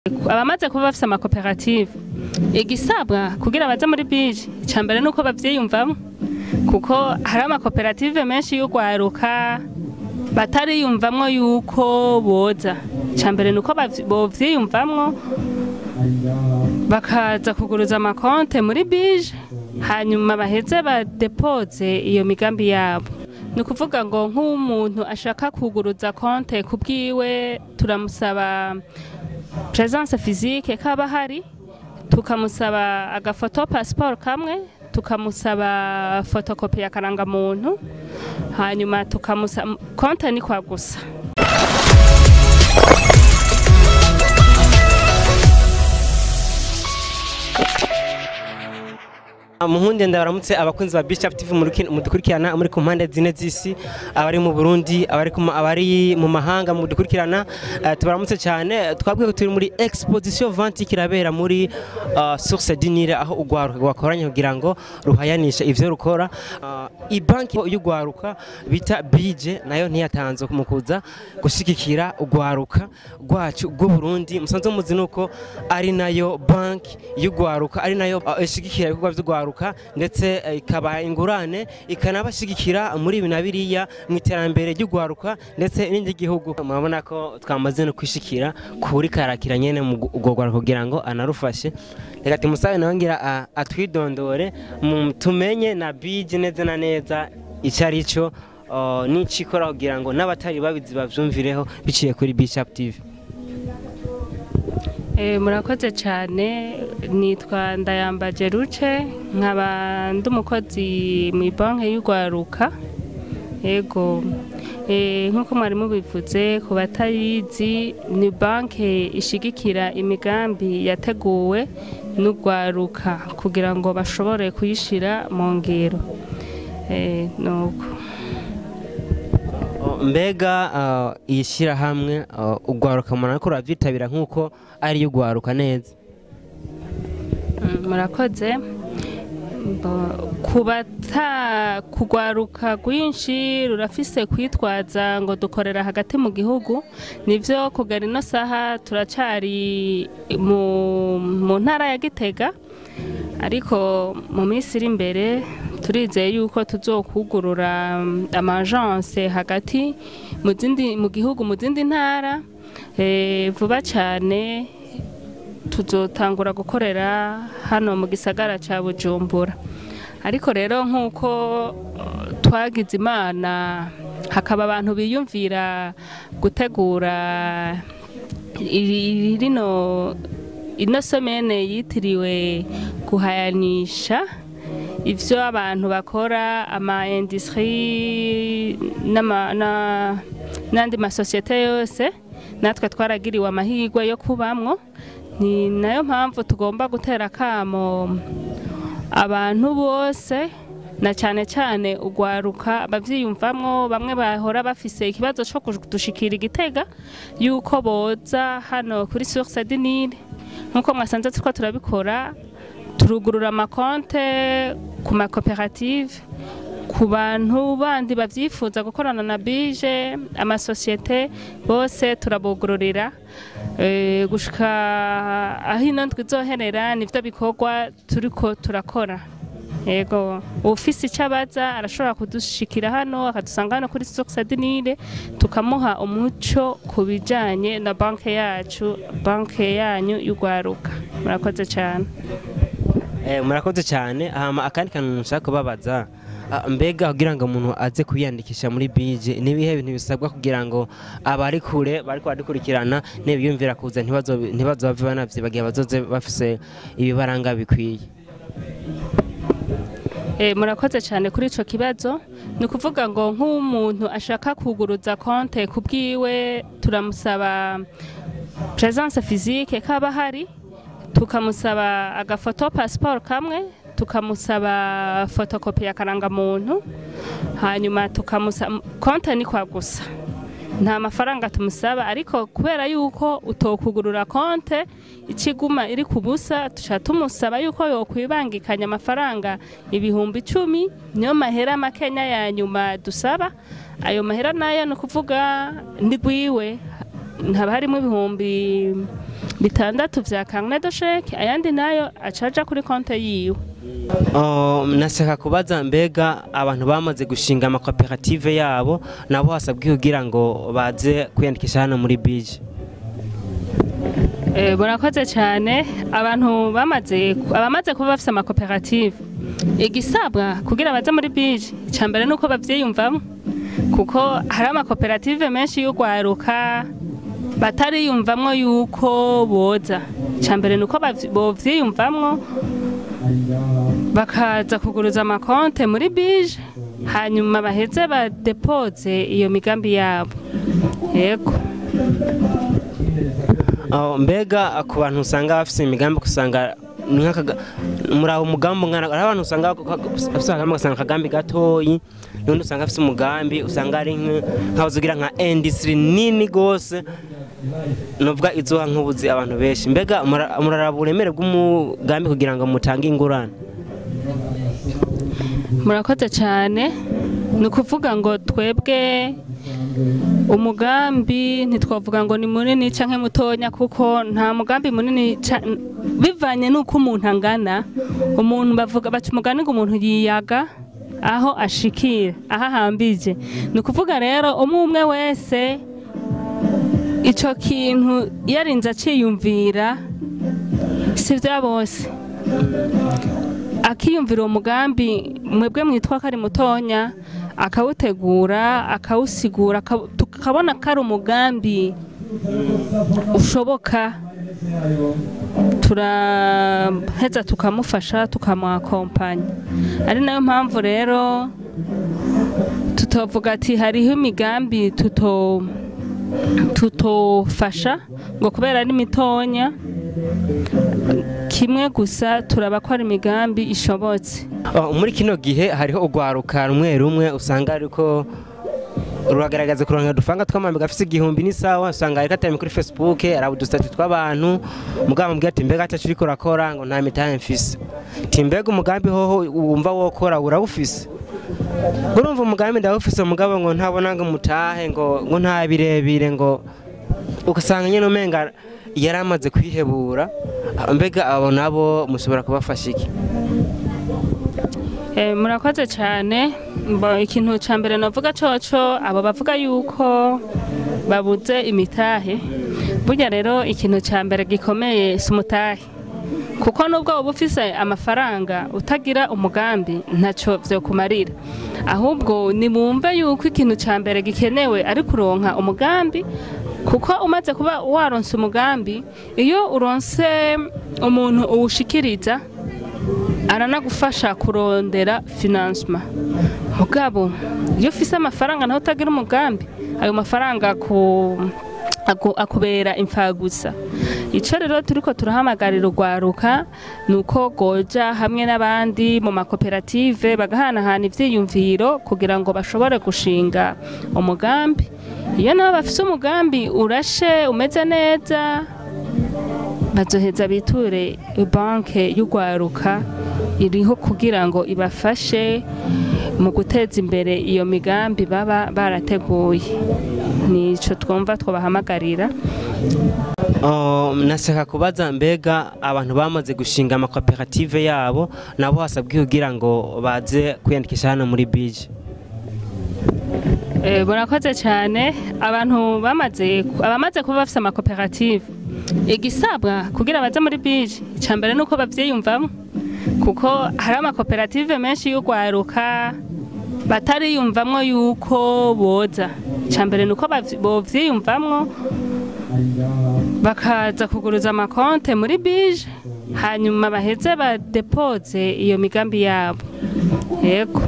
abamaze kuba bafise amakoperative igisabwa kugira baze muri bije icya mbere ni uko bavyiyumvamo kuko hari amakoperative menshi y'urwaruka batariyumvamwo yuko boza icya mbere ni uko bavy- bovyiyumvamwo bakaza kuguruza amakonte muri bije hanyuma baheze badepoze iyo migambi yabo ni ukuvuga ngo nk'umuntu ashaka kuguruza konte ku bwiwe turamusaba presence physique kaba hari tukamusaba agafoto passport kamwe tukamusaba fotokopi ya karangamuntu hanyuma tukamusaba konte ni kwa gusa muhunde ndabaramutse abakunzi ba Bishop TV muruki- mudukurikirana muri ku mpande zine z'isi abari mu Burundi abari ku ma- abari mu mahanga mudukurikirana eh, tubaramutse cyane twabwiye ko turi muri exposition vente kirabera muri uh, source dinire aho ugwaruka rwakoranye kugira ngo ruhayanishe ivyo rukora uh, ibanki y'ugwaruka bita bije nayo ntiyatanze mu kuza gushigikira ugwaruka rwacu rw'u Burundi musanzwe muzi nuko ari nayo banki y'ugwaruka ari nayo uh, ishigikira ibikorwa vy'ugwaruka ndetse eh, ikabaha ingurane ikanabashigikira muri ibi na biriya mu iterambere ry'ugwaruka ndetse n'iry'igihugu murabona ko twamaze no kwishikira kuri karakira nyene mu gu- urwo rwaruka kugira ngo anarufashe reka tumusabe nawe ngira a- atwidondore mu- tumenye na bije neza na neza icyo ari cyo uh, n'icyo ikora kugira ngo n'abatari babizi bavyumvireho biciye kuri Bishop TV Eh, murakoze cyane nitwa ndayambaje ruce nkaba ndi umukozi mu banki y'urwaruka yego Eh, nk'uko mwari mubivuze ku batayizi ni banki ishigikira imigambi yateguwe n'urwaruka kugira ngo bashobore kuyishira mu ngiro Eh, nuko Oh, mbega uh, iyi shyirahamwe uh, ugwaruka murabona ko rurabyitabira nk'uko ari ugwaruka neza Mm, murakoze Bo- ku bata kugwaruka rwinshi rurafise kwitwaza ngo dukorera hagati mu gihugu nivyo kugera ino saha turacari mu, mu ntara ya gitega ariko mu minsi iri imbere turizeye yuko tuzokugurura mm, amagence hagati mu zindi mu gihugu mu zindi ntara eh, vuba cyane tuzotangura gukorera hano mu gisagara cya bujumbura ariko rero nk'uko uh, twagize imana hakaba abantu biyumvira gutegura iri- rino ino somene yitiriwe guhayanisha ivyo abantu bakora ama industrie n'ama- na- n'andi masosiyete yose natwe twaragiriwe amahirwe yo kubamwo ni nayo mpamvu tugomba gutera akamo abantu bose na cyane cyane ugwaruka bavyiyumvamwo bamwe bahora bafise ikibazo cyo kudushikira igitega yuko boza hano kuri source du Nil nkuko mwasanze turiko turabikora turugurura amakonte ku makoperative ku bantu bandi bavyifuza gukorana na bije amasosiyete bose turabugururira Eh, gushika aho ino ndwi izoherera nivyo bikorwa turiko turakora yego ufise icyo abaza arashobora kudushikira hano akadusanga hano kuri source du Nil tukamuha umuco ku bijanye na banke yacu banke yanyu y'urwaruka murakoze cyane Eh, murakoze cyane hama akandi kantu nshaka kubabaza ah, mbega kugira ngo umuntu aze kwiyandikisha muri bije nibihe bintu bisabwa kugira ngo abari kure bariko baradukurikirana nibiyumvira kuza ntibazo ntibazove banavyibagiye bazoze bafise ibibaranga bikwiye Eh, murakoze cyane kuri ico kibazo ni ukuvuga ngo nk'umuntu ashaka kuguruza konte ku bwiwe turamusaba presence physique kaba hari tukamusaba agafoto passport kamwe tukamusaba fotokopi ya karangamuntu hanyuma tukamusaba konte ni kwa gusa nta mafaranga tumusaba ariko kubera yuko utokugurura konte ikiguma iri ku busa tuca tumusaba yuko yokwibangikanya amafaranga ibihumbi icumi niyo mahera makenya ya nyuma dusaba ayo mahera nayo ni ukuvuga ndigwiwe haba harimo ibihumbi bitandatu vya carnet de chèque ayandi nayo acaja kuri konte yiwe Oh, nashaka kubaza mbega abantu bamaze gushinga amakoperative yabo nabo hasabwe kugira ngo baze kwiyandikisha hano muri bije Eh, burakoze cyane abantu bamaze abamaze kuba bafite amakoperative igisabwa kugira baze muri bije icya mbere ni uko babyiyumvamo kuko hari amakoperative menshi y'urwaruka batariyumvamwo yuko boza icya mbere ni uko bavy- bovyiyumvamwo bakaza kuguruza amakonte muri bije hanyuma baheze badepoze iyo migambi yabo yego Oh, mbega ku bantu usanga bafite imigambi usanga ni nk'akaga- muri abo mugambi ungana hari abantu usanga bafite akagambi ugasanga akagambi gatoyi n'undi usanga afite umugambi usanga ari nk- nk'aho ugira nka industry nini gose nuvuga izuha nk'ubuzi abantu benshi mbega mura- muraraba uburemere bw'umugambi kugira ngo mutange ingurane murakoze cyane ni ukuvuga ngo twebwe umugambi ntitwavuga ngo ni munini cyangwa mutonya kuko nta mugambi munini ca- bivanye n'uko umuntu angana umuntu bavuga baca umugani ngo umuntu yiyaga aho ashikira aho ahambije ni ukuvuga rero umwe umwe wese icyo kintu yarinze aciyumvira si bya bose akiyumvira uwo mugambi mwebwe mwitwa ko ari mutonya akawutegura akawusigura aka- tukabona ko ari umugambi ushoboka turaheza tukamufasha tukamuakompanya ari nayo mpamvu rero tutovuga ati hariho imigambi tuto tutofasha ngo kubera ari mitonya kimwe gusa turaba ko ari imigambi ishobotse Oh, muri kino gihe hariho urwaruka rumwe rumwe usanga ariko ruragaragaza kuronka dufanga tw'amambi gafise igihumbi n'isawa usanga ariko atari kuri facebook araba udusitati tw'abantu mugabo mubwira ati mbega atacu uriko urakora ngo nta mitahe mfise ti mbega umugambi hoho wumva wokora urawufise urumva umugambi ndawufise mugabo ngo ntabona ngo mutahe ngo ngo nta birebire ngo ugasanga nyine umenga yari amaze kwihebura mbega abo nabo mushobora kubafasha iki Eh, murakoze cyane Mbo- ikintu cya mbere navuga coco abo bavuga yuko babuze imitahe burya rero ikintu cya mbere gikomeye si umutahe kuko nubwo uba ufise amafaranga utagira umugambi ntacyo byokumarira ahubwo nimwumve yuko ikintu cya mbere gikenewe ari kuronka umugambi kuko umaze kuba waronse umugambi iyo uronse umuntu uwushikiriza aranagufasha kurondera finansima mugabo iyo ufise amafaranga naho utagira umugambi ayo mafaranga aku- aku- akubera imfagusa icyo rero turiko turahamagarira urwaruka ni uko goja hamwe n'abandi mu makoperative bagahanahana ivyiyumviro kugira ngo bashobore gushinga umugambi iyo nabo bafise umugambi urashe umeze neza bazoheza biture banke y'urwaruka iriho kugira ngo ibafashe mu guteza imbere iyo migambi baba barateguye nico twumva twabahamagarira Oh, nashaka kubaza mbega abantu bamaze gushinga amakoperative yabo nabo hasabwe kugira ngo baze kwiyandikisha hano muri bije Eh, burakoze cyane abantu bamaze abamaze kuba bafite amakoperative igisabwa kugira baze muri bije icya mbere ni uko babyiyumvamo kuko hari amakoperative menshi y'urwaruka batariyumvamwo yuko boza icya mbere ni uko bavy- bovyiyumvamwo bakaza kuguruza amakonte muri bije hanyuma baheze badepoze iyo migambi yabo yego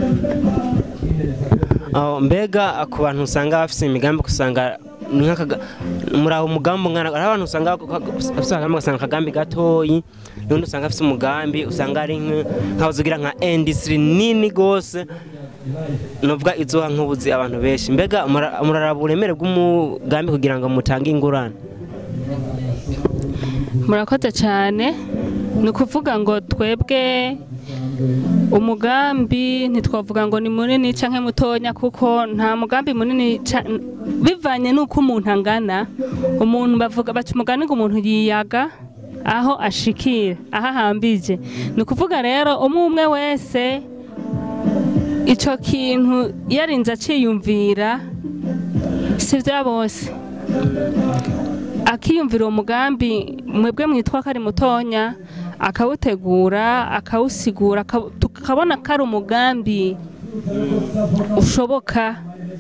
Oh, mbega ku bantu usanga bafite imigambi usanga ni nk'akaga- muri abo mugambi ungana hari abantu usanga bafite akagambi ugasanga akagambi gatoyi n'undi usanga afite umugambi usanga ari nk- nk'aho ugira nka industry nini gose nuvuga izuha nk'ubuzi abantu benshi mbega mura- muraraba uburemere bw'umugambi kugira ngo mutange ingurane murakoze cyane ni ukuvuga ngo twebwe umugambi ntitwavuga ngo ni munini cyangwa mutonya kuko nta mugambi munini ca- bivanye n'uko umuntu angana umuntu bavuga baca umugani ngo umuntu yiyaga aho ashikira aho ahambije ni ukuvuga rero umwe umwe wese icyo kintu yarinze aciyumvira si bya bose akiyumvira uwo mugambi mwebwe mwitwa ko ari mutonya akawutegura akawusigura aka- tukabona ko ari umugambi ushoboka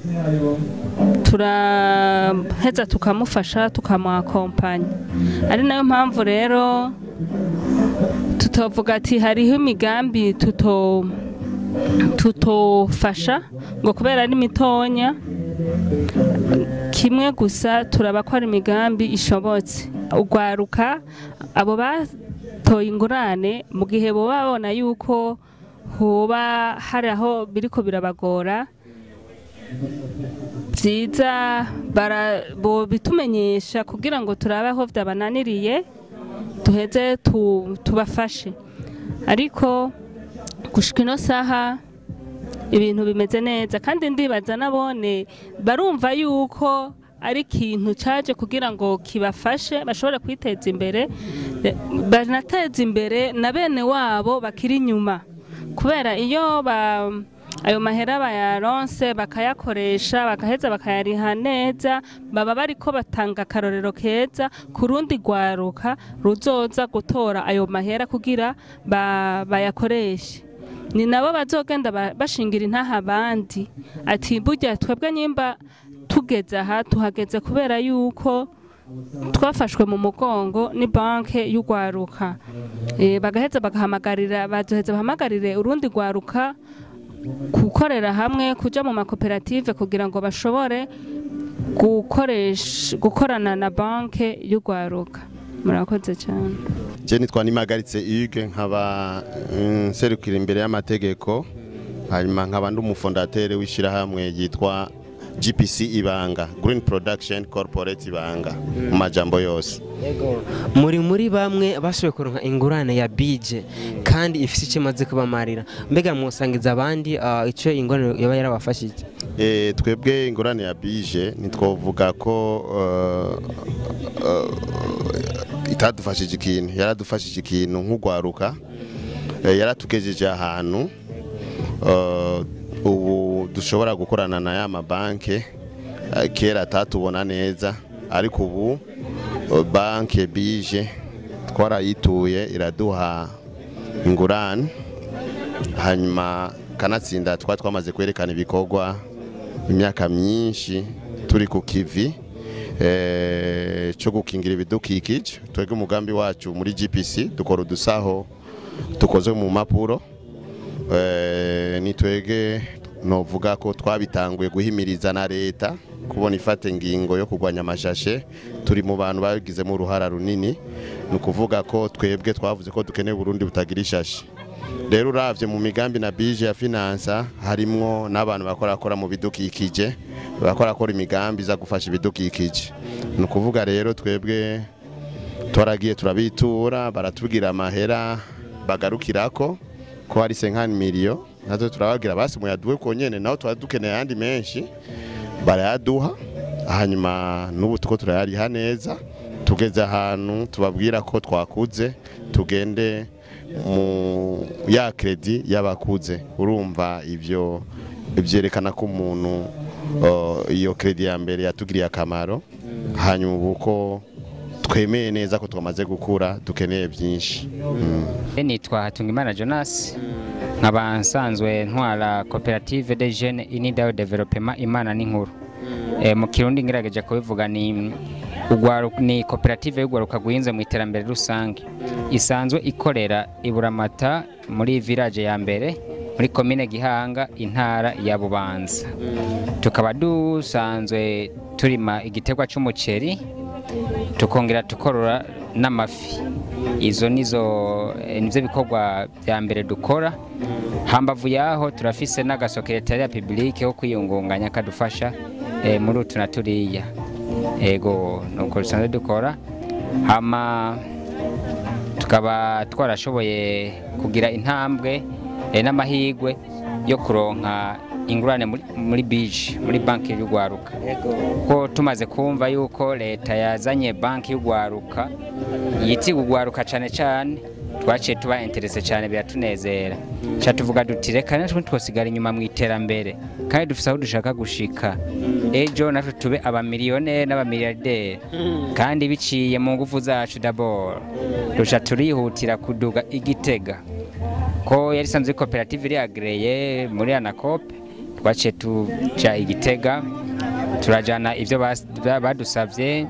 turaheza tukamufasha tukamuakompanya ari nayo mpamvu rero tutovuga ati hariho imigambi tuto tutofasha ngo kubera ari mitonya kimwe gusa turaba ko ari imigambi ishobotse ugwaruka abo batoye ingurane mu gihe boba babona yuko hoba hari aho biriko birabagora byiza bara- bo bitumenyesha kugira ngo turabe aho byabananiriye duheze tu- tubafashe ariko gushika ino saha ibintu bimeze neza kandi ndibaza nabone barumva yuko ari ikintu caje kugira ngo kibafashe bashobore kwiteza imbere eh, banateza imbere na bene wabo bakiri inyuma kubera iyo ba ayo mahera bayaronse bakayakoresha bakaheza bakayariha neza baba bariko batanga akarorero keza ku rundi rwaruka ruzoza gutora ayo mahera kugira ba- bayakoreshe ni nabo bazogenda ba- bashingira intaha abandi ati burya twebwe nyimba tugeze aha tuhageze kubera yuko twafashwe mu mugongo ni banke y'urwaruka Eh, bagaheza bagahamagarira bazoheza bahamagarire urundi rwaruka gukorera hamwe kuja mu makoperative kugira ngo bashobore gukoresha gukorana na banke y'urwaruka murakoze cyane je nitwa nimagaritse Hugues nkaba mm, nserukira imbere y'amategeko hanyuma nkaba ndi umufondatere w'ishyirahamwe ryitwa GPC Ibanga Green Production Corporate Ibanga mu majambo yose muri muri bamwe bashoboye kuronka ingurane ya bije kandi ifite icyo imaze kubamarira mbega mwosangiza abandi ah, icyo ingurane yaba yarabafashije e, twebwe ingurane ya bije ntitwovuga ko uh, uh, itadufashije ikintu yaradufashije ikintu nk'urwaruka Eh, yaratugejeje ahantu uh, ubu dushobora gukorana na ya mabanke eh, kera atatubona neza ariko ubu uh, banke bije twarayituye iraduha ingurane hanyuma kanatsinda twari twamaze kwerekana ibikorwa imyaka myinshi turi ku kivi eh, cyo gukingira ibidukikije twebwe umugambi wacu muri gpc dukora udusaho dukozwe mu mpapuro eh, ni twege novuga ko twabitanguye guhimiriza na leta kubona ifata ingingo yo kurwanya amashashe turi mu bantu babigizemo uruhara runini ni ukuvuga ko twebwe twavuze ko dukeneye Burundi butagira ishashi rero uravye mu migambi na bije ya finansa harimwo n'abantu bakorakora mu bidukikije bakorakora imigambi iza gufasha ibidukikije ni ukuvuga rero twebwe twaragiye turabitura baratubwira amahera bagarukirako ko hari senkani miliyo natwe turababwira basi muyaduhe ko nyene naho twari dukeneye ayandi menshi barayaduha hanyuma n'ubu tuko turayariha neza tugeze ahantu tubabwira ko twakuze tugende mu ya kredi y'abakuze urumva ibyo byerekana ko umuntu uh, iyo kredi ya mbere yatugiriye akamaro hanyuma ubu ko twemeye neza ko twamaze gukura dukeneye byinshi mm. nitwa Hatungimana Jonas nkaba nsanzwe ntwara koperative de jeunes inidayo developement imana n'inkuru e, mu kirundi ngerageje kubivuga ni ugwaru- ni koperative y'ugwaruka guhinze mu iterambere rusange isanzwe ikorera i Buramata muri village ya mbere muri komine Gihanga intara ya Bubanza tukaba dusanzwe turima igiterwa c'umuceri tukongera tukorora n'amafi izo nizo eh, nivyo bikorwa vya mbere dukora hambavu yaho turafise n'agasokeretariya publike ko kwiyungunganya kadufasha eh, muri utu na turiya ego nuko dusanzwe dukora hama tukaba twarashoboye kugira intambwe eh, n'amahigwe yo kuronka ingurane muri, muri bije muri banki y'urwaruka ko tumaze kumva yuko leta yazanye banki y'urwaruka yitiga urwaruka cyane cyane twaciye tuba interese cyane biratunezera ca tuvuga duti reka natwe twosigara inyuma mu iterambere kandi dufise aho dushaka gushika ejo natwe tube abamiliyoneri n'abamiliyarderi kandi biciye mu ngufu zacu dabord duca turihutira kuduga igitega ko yari isanzwe ari koperative iri agreye muri anakope twaciye tuja igitega turajana ivyo bas- ba- badusavye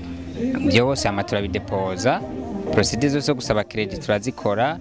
byose hama turabidepoza procedure zose zo gusaba credit turazikora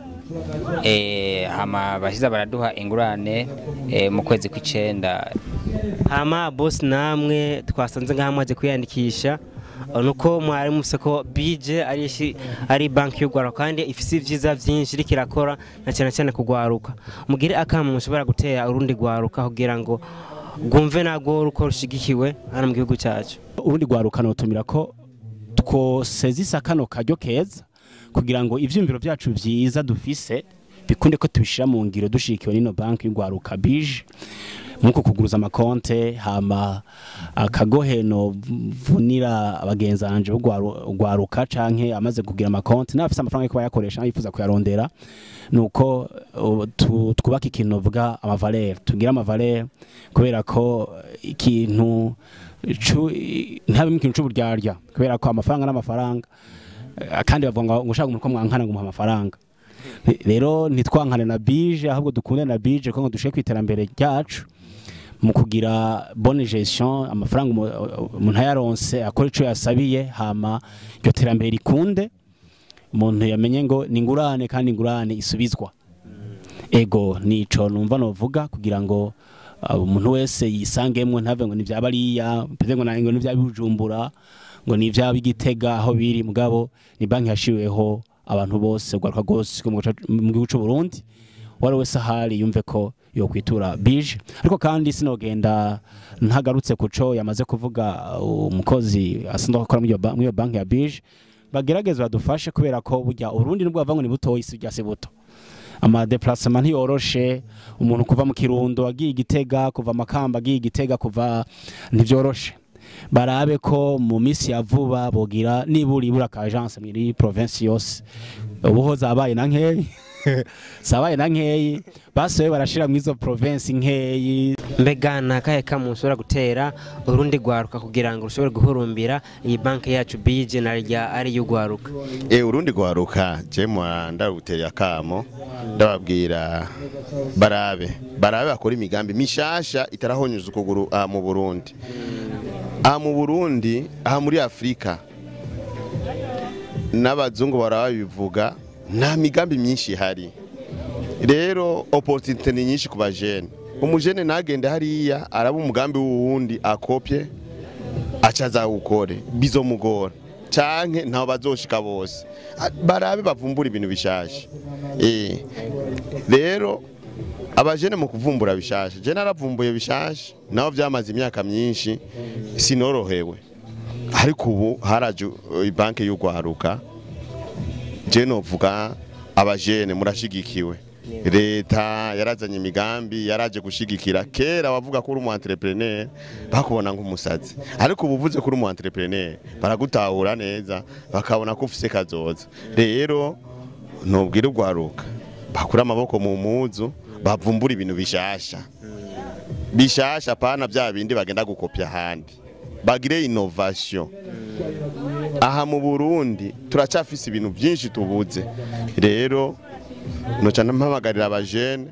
eh, hama bashize baraduha ingurane eh, mu kwezi kw'icenda hama boss namwe twasanze ngaha mwaje kwiyandikisha uh, nuko mwari mufise ko bije ari ishi- ari banki y'urwaruka kandi ifise ivyiza vyinshi iriko irakora na cyane cyane kugwaruka mugire akamo mushobora gutera urundi gwaruka kugira ngo rwumve nagwo ruko rushigikiwe hano mu gihugu cyacu urundi rwaruka notumira ko twosezisa kano karyo keza kugira ngo ivyumviro vyacu vyiza dufise bikunde ko tubishira mu ngiro dushikiwe n'ino banki y'urwaruka bije nkuko kuguruza amakonte hama akagoheno vunira abagenzi banje b'urwaruka canke amaze kugira amakonte n'abafise amafaranga yo kuba yakoresha yifuza kuyarondera nuko uh, tu- twubaka ikintu vuga amavalere tugira amavalere kubera ko ikintu cu- ntabimo ikintu c'uburyarya kubera ko amafaranga n'amafaranga eh, kandi bavuga ngo ngo ushaka umuntu ko mwankana ngo umuha amafaranga rero ntitwankane na bije ahubwo dukunde na bije kuko ngo dushike ku iterambere ryacu mu kugira bonne gestion amafaranga umu- umuntu ayaronse akora ico yasabiye hama iryo terambere rikunde umuntu yamenye ngo ni ingurane kandi ingurane isubizwa ego nico numva novuga kugira ngo uh, umuntu wese yisangemwo ntave ngo nivyaba ariya mpize ngo nange ngo nivyaba bujumbura ngo nivyaba igitega aho biri mugabo ni banki yashiriweho abantu bose ugaruka rwose mu gihugu- mu gihugu c'u Burundi uwari wese ahari yumve ko yokwitura bije ariko kandi sinogenda ntagarutse kuco yamaze kuvuga uh, umukozi asanzwe akora muri iyo ba- muri iyo banki ya bije bagerageze badufashe kubera ko burya urundi nubwo bavuga ngo ni butoyi isi rya se buto amadeplacement ntiyoroshe umuntu kuva mu kirundo agiye igitega kuva makamba agiye igitega kuva ntivyoroshe barabe ko mu minsi ya vuba bogira nibura ibura ka agence muri province yose ubuho zabaye na nkeyi zabaye na nkeyi basohoye barashira mu izo province nkeyi mbega ni akahe kamo mushobora gutera urundi rwaruka kugira ngo rushobore guhurumbira iyi banki yacu bije na rya ari y'urwaruka e urundi gwaruka je mwa ndaruteye akamo ndababwira barabe barabe bakora imigambi mishasha itarahonyuza ukuguru aha mu Burundi aha mu Burundi aha muri Afrika n'abazungu barabivuga nta migambi myinshi ihari rero opportunité ni nyinshi ku bajene umujene nagende hariya araba umugambi w'uwundi akopye aca azawukore bizomugora canke ntaho bazoshika bose A- barabe bavumbura ibintu bishasha eh rero abajene mu kuvumbura bishasha je naravumbuye bishasha naho vyamaze imyaka myinshi sinorohewe ariko ubu haraje uh, banki y'urwaruka je novuga abajene murashigikiwe leta yarazanye imigambi yaraje gushigikira kera wavuga ko uri umu entrepreneur bakubona nk'umusazi ariko ubu uvuze ko uri umu entrepreneur baragutahura neza bakabona ko ufise kazoza rero ntubwire urwaruka bakura amaboko mu muzu bavumbura ibintu bishasha bishasha pana bya bindi bagenda gukopya ahandi bagire innovation aha mu Burundi turacafise ibintu byinshi tubuze rero noca mpamagarira abajene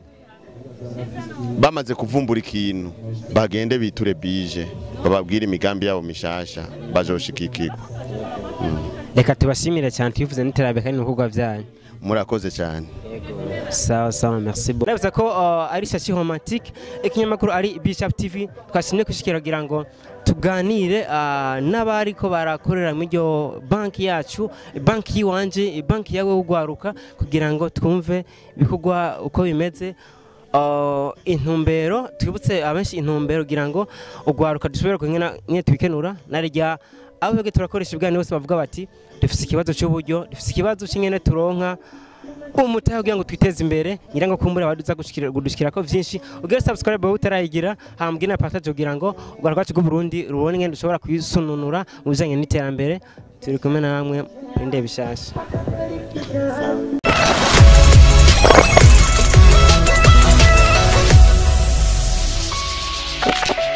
bamaze kuvumbura ikintu bagende biture bije bababwire imigambi yabo mishasha bazoshikikirwa reka tubashimire cyane tubivuze n'iterambere kandi n'ibikorwa byanyu murakoze cyane sawa sawa merci beaucoup ndabiza ko uh, ari shashi romantique ikinyamakuru ari Bishop TV twashimye kushikira kugira ngo tuganire uh, n'abari ko barakorera muri iryo banki yacu banki yiwanje banki yawe ugwaruka kugira ngo twumve ibikorwa uko bimeze uh, intumbero twibutse abenshi intumbero kugira ngo ugwaruka dushobore kunyena nyine tubikenura narijya abo twebwe turakoresha ibiganiro bose bavuga bati dufite ikibazo cy'uburyo dufite ikibazo cy'ingene turonka umutahe kugira ngo twiteze imbere ngira ngo kumbura abaduza gushikira ko vyinshi ugere subscribe aho utarayigira hambwira na partage kugira ngo urwa rwacu rw'u Burundi rubone ngene dushobora kwisununura mu bijanye n'iterambere turi kumwe namwe inde bishasha Thank